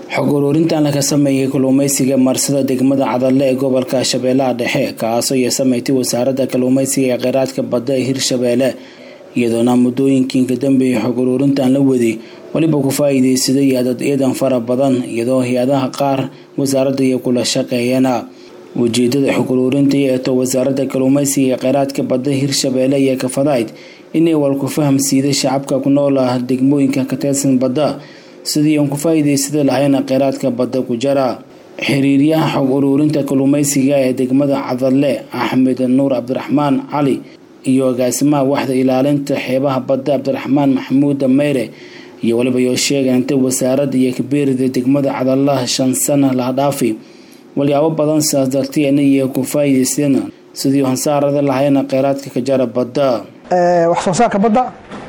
xog uruurintan laga sameeyey kalluumeysiga marsada degmada cadalle ee gobolka shabeellaha dhexe kaasoo iyo sameeytay wasaaradda kalluumeysiga ee kheyraadka badda ee hirshabeelle iyadoona muddooyinkii ka dambeeyay xog uruurintan la waday weliba ku faa-iideysaday adad ciidan fara badan iyadoo hay-adaha qaar wasaaradda iyo kula shaqeeyana ujeedada xog uruurinta eeto wasaaradda kalluumeysiga ee kheyraadka badda hirshabeelle iyo kafadayd inay walku faham siiday shacabka ku nool ah degmooyinka ka tirsan badda sidii aan ku faa-iideysada lahayna kheyraadka badda ku jara xiriiryaha xog uruurinta kalluumeysiga ee degmada cadalle axmed nuur cabdiraxmaan cali iyo agaasimaha waxda ilaalinta xeebaha badda cabdiraxmaan maxamuud meyre iyo waliba yoo sheegeen inta wasaaradda iyo kabeerida degmada cadallaha shan sana laha dhaafi walyaabo badan sidaas darteena iyo ku faa-iideysteen sidii hansaarada lahayna kheyraadka ka jara badda wax soo saarka badda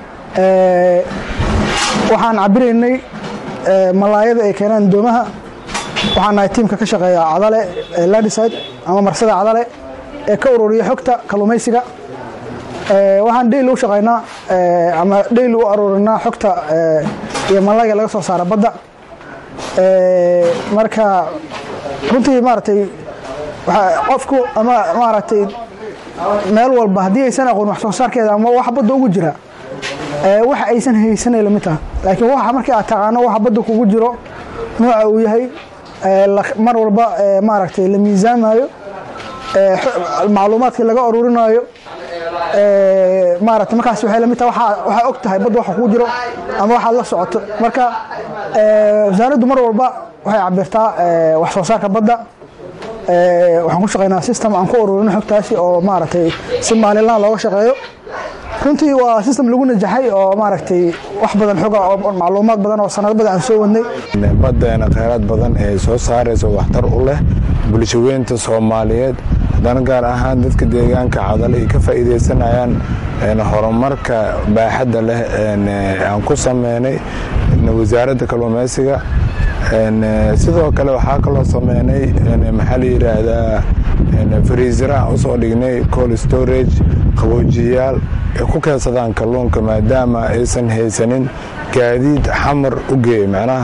waxaan cabiraynay malaayada ay keenaan doomaha waxaan nahay tiimka ka shaqeeya cadale ladiside ama marsada cadale ee ka ururiya xogta kalluumaysiga waxaan dheyl u shaqaynaa ama dheyl u aruurinaa xogta iyo malaayga laga soo saara badda marka runtii maaragtay qofku ama maaragtay meel walba haddii aysan aqoon wax soo saarkeeda ama wax badda ugu jira waxa aysan haysanay lamid taha laakiin waxa markii aad taqaano waxa badda kugu jiro nooca uu yahay mar walba maaragtay la miisaamayo macluumaadkii laga aruurinaayo maarata markaas waxay lamid taha waxaa og tahay badda waxa kugu jiro ama waxaad la socoto marka wasaaraddu mar walba waxay cabirtaa wax soo saarka badda waxaan ku shaqeynaa system aan ku ururino xogtaasi oo maaragtay si maalinlaha looga shaqeeyo runtii waa system lagu najaxay oo maaragtay wax badan xoga oo macluumaad badan oo sanado badan aan soo wadnay baddeena kheyraad badan ee soo saaraysa waxtar u leh bulshaweynta soomaaliyeed haddana gaar ahaan dadka deegaanka cadale ay ka faa'iideysanayaan horumarka baaxadda leh aan ku sameynay wasaaradda kalluumeysiga sidoo kale waxaa kaloo sameynay maxaa la yidhaahdaa fariisara usoo dhignay col storage qaboojiyayaal ay ku keensadaan kalluunka maadaama aysan haysanin gaadiid xamar u geeyay macnaha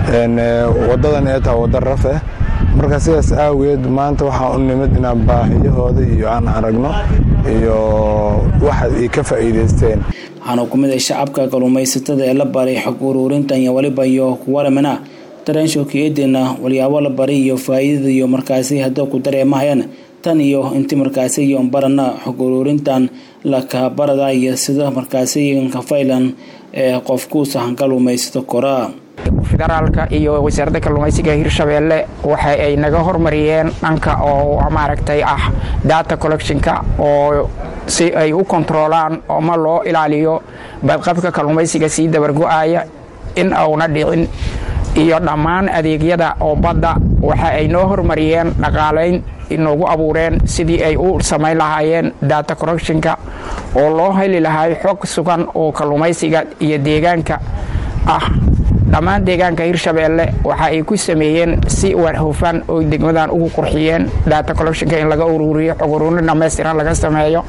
wadadan ee taa wadda rafeh marka sidaas aageed maanta waxaa u nimid inaan baahiyahooda iyo aan aragno iyo waxa ay ka faa'iideysteen waxaana ku mid ay shacabka kalluumaysatada ee la baray xog uruurintan iyo waliba iyo kuwaramana dareenshookiyadeena walyaabo la baray iyo faa-iidada iyo markaasi hadda ku dareemahayaan tan iyo inti markaasi iyo barana xog uruurintan lakabarada iyo sida markaasi kafaylan ee qofkuusa hankaluumaysato koraa federaalka iyo wasaaradda kalluumaysiga hirshabeelle waxa ay naga hormariyeen dhanka oo maaragtay ah data collectionka oo si ay u kontroolaan ama loo ilaaliyo badqabka kalluumaysiga sii dabargo-aya in auna dhicin iyo dhammaan adeegyada oo badda waxa ay noo hormariyeen dhaqaalayn inoogu abuureen sidii ay u samayn lahaayeen data correctionka oo loo heli lahay xog sugan oo kalluumaysiga iyo deegaanka ah dhammaan deegaanka hirshabeelle waxa ay ku sameeyeen si hufan oo degmadan ugu qurxiyeen data collectionka in laga uruuriyo xog uruurin dhammaystiran laga sameeyo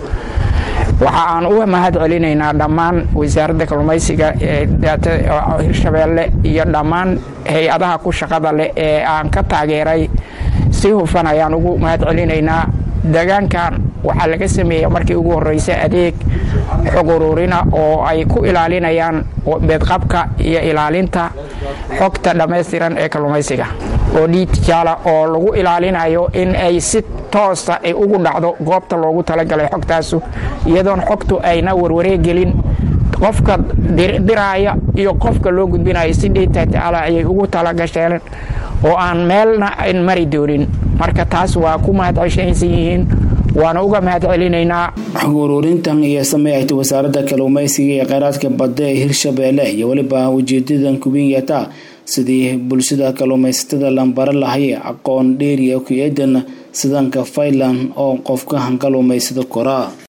waxa aan u mahad celinaynaa dhammaan wasaaradda kalluumaysiga ee hirshabeelle iyo dhammaan hay-adaha ku shaqada leh ee aan ka taageeray si hufan ayaan ugu mahad celinaynaa deegaankan waxaa laga sameeya markii ugu horeysa adeeg xog uruurina oo ay ku ilaalinayaan beedqabka iyo ilaalinta xogta dhammaystiran ee kalluumaysiga oo dhiidjaala oo lagu ilaalinayo in ay si toosa ay ugu dhacdo goobta loogu talagalay xogtaasu iyadoon xogtu ayna warwareegelin qofka diraaya iyo qofka loo gudbinayo si dheytataala ayay ugu talagasheen oo aan meelna an mari doonin marka taas waa ku mahadceshaysan yihiin waana uga mahad celinaynaa xog uruurintan iyo sameeyayta wasaaradda kalluumaysiga ee kheyraadka badda ee hirshabeelle iyo weliba ujeedadan kubinyata sidii bulshada kalluumaysatada lambara lahay aqoon dheeriya ku eedan sidanka faylan oo qofka hankaluumaysada koraa